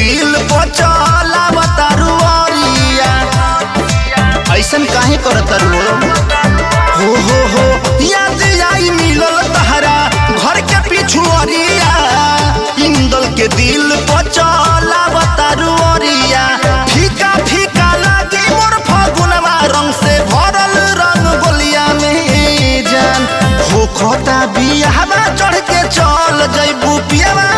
दिल पर चला बतारू अरिया ऐसन काहे करत हो हो हो याद आई मिलल तहरा घर के पिछुअरिया इंदल के दिल पर चला बतारू अरिया फीका फीका लागे मोर फगुनवा रंग से भरल रंग गोलिया में जान हो खोता बियाहवा चढ़ के चल जैबू पियावा